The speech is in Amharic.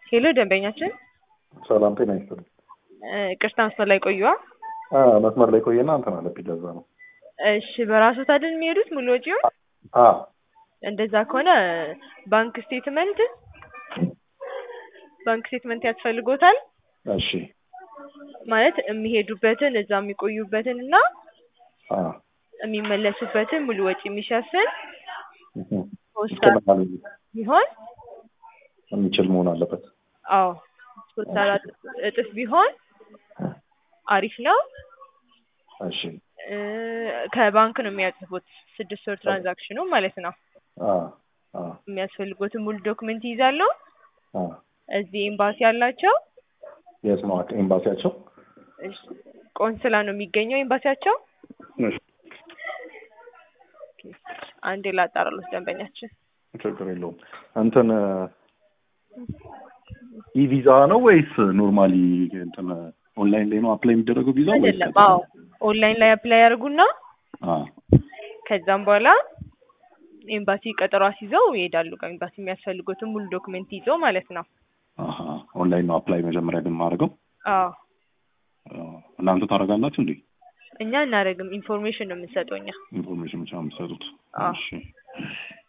ሄሎ ደንበኛችን ሰላም ጤና ይስጥልኝ። ቅርታ መስመር ላይ ቆዩዋ። አ መስመር ላይ ቆየና እንትን አለብኝ ለዛ ነው። እሺ በራሱ አይደል የሚሄዱት ሙሉ ወጪውን? አ እንደዛ ከሆነ ባንክ ስቴትመንት ባንክ ስቴትመንት ያስፈልጎታል። እሺ ማለት የሚሄዱበትን እዛ የሚቆዩበትን እና አ የሚመለሱበትን ሙሉ ወጪ የሚሸፍን እህ ፖስታ ይችላል ቢሆን የሚችል መሆን አለበት። አዎ ሶስት አራት እጥፍ ቢሆን አሪፍ ነው። እሺ እ ከባንክ ነው የሚያጽፉት ስድስት ወር ትራንዛክሽኑ ማለት ነው። አ አ የሚያስፈልጉትን ሙሉ ዶክመንት ይይዛሉ። አ እዚህ ኤምባሲ ያላቸው የት ነው ኤምባሲያቸው? እሺ፣ ቆንስላ ነው የሚገኘው ኤምባሲያቸው። እሺ አንዴ ላጣራሎት ደንበኛችን ችግር የለውም። እንትን ኢቪዛ ነው ወይስ ኖርማሊ እንትን ኦንላይን ላይ ነው አፕላይ የሚደረገው ቪዛ ወይስ አይደለም። አዎ ኦንላይን ላይ አፕላይ ያደርጉና አ ከዛም በኋላ ኤምባሲ ቀጠሮ አስይዘው ይሄዳሉ። ከኤምባሲ የሚያስፈልጉትን ሙሉ ዶክመንት ይዘው ማለት ነው። አሀ ኦንላይን ነው አፕላይ መጀመሪያ ግን የማደርገው። አዎ አ፣ እናንተ ታደርጋላችሁ እንዴ? እኛ እናደርግም ኢንፎርሜሽን ነው የምንሰጠው እኛ። ኢንፎርሜሽን ብቻ ነው የምትሰጡት? አዎ። እሺ